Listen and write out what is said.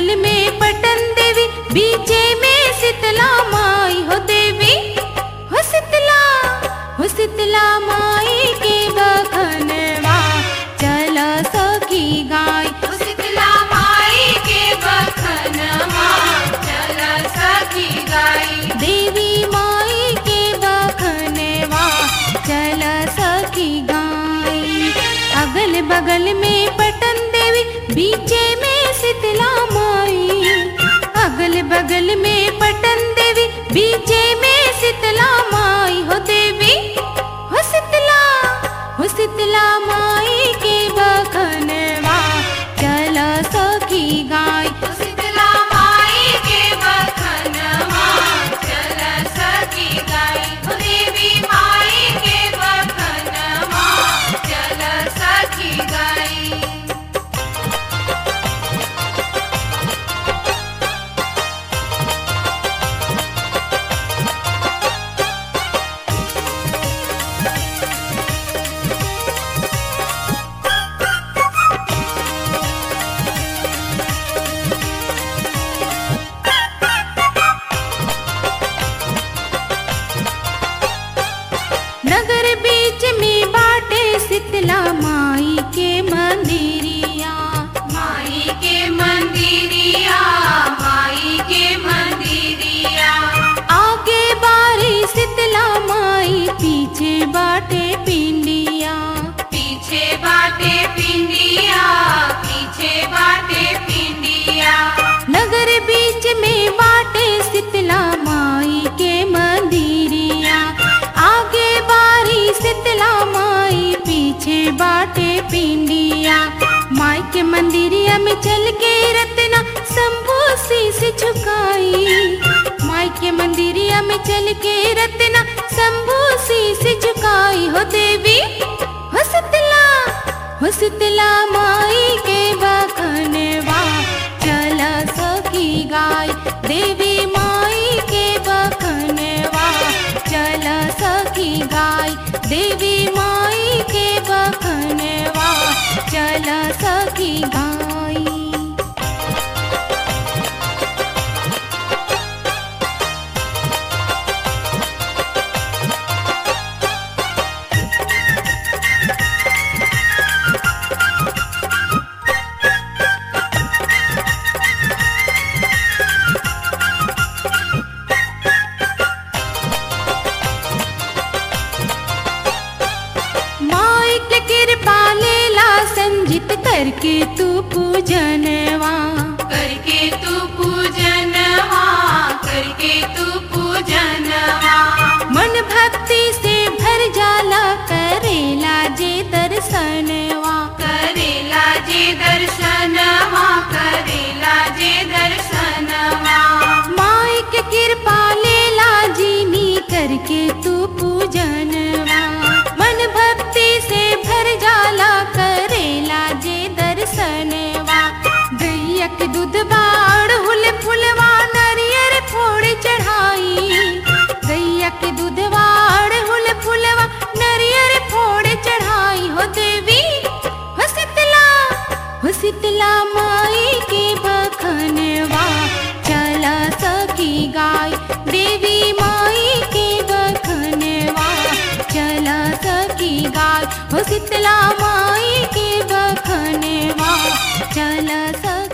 बगल में पटन देवी बीचे में शीतला माई हो देवी हो शीतला हो शीतला माई के बखनवा चल सखी गाय हो शीतला माई के बखनवा चल सखी गाई देवी माई के बखनवा चल सखी गाय अगल बगल में पटन देवी बीचे में शीतला माई अगल बगल में पटन देवी बीचे में शीतला माई हो देवी हो शीतला हो शीतला माई के बखनवा चल सखी गाय हो शीतला माई के बखनवा चल सखी गाई हो देवी माई के बखनवा चल सखी गाई नगर बीच में बाटे शीतला माई के मंदिरिया माई के मंदिरिया माई के मंदिरिया आगे बारी शीतला माई पीछे बाटे पिंडिया पीछे बाटे पिंडिया पीछे बाटे पिंडिया नगर बीच में बाटे शीतला माई के मंदिरिया आगे बारी शीतला माई पीछे बाटे पिंडिया माई के मंदिरिया में चल के रत्ना शंभू शीस झुकाई माई के मंदिरिया में चल के रत्ना शंभू शीस झुकाई हो देवी हो शीतला हो शीतला माई के बखनवा चल सखी गाय देवी माई के बखनवा चल सखी गाय देवी माई के बखनवा चल सखी गाय माई के कृपा लेला संजित करके तू पूजनवा करके तू पूजनवा करके तू पूजनवा मन भक्ति से भर जाला करेला जे दर्शनवा करेला जे दर्शनवा करेला जे दर्शनवा माई के कृपा लेला जीनी करके तू पूजनवा मन भक्ति से भर जाला करेला जे दर्शनवा गैया के दूध बाड़ हुल फुलवा नरियर फोड़ चढ़ाई गैया के दूध बाड़ हुल फुलवा नरियर फोड़ चढ़ाई हो देवी हो शीतला हो शीतला माई के बखनवा चल सखी गाय देवी माई के बखनवा चल सखी गाय हो शीतला माई के बखनवा चल सखी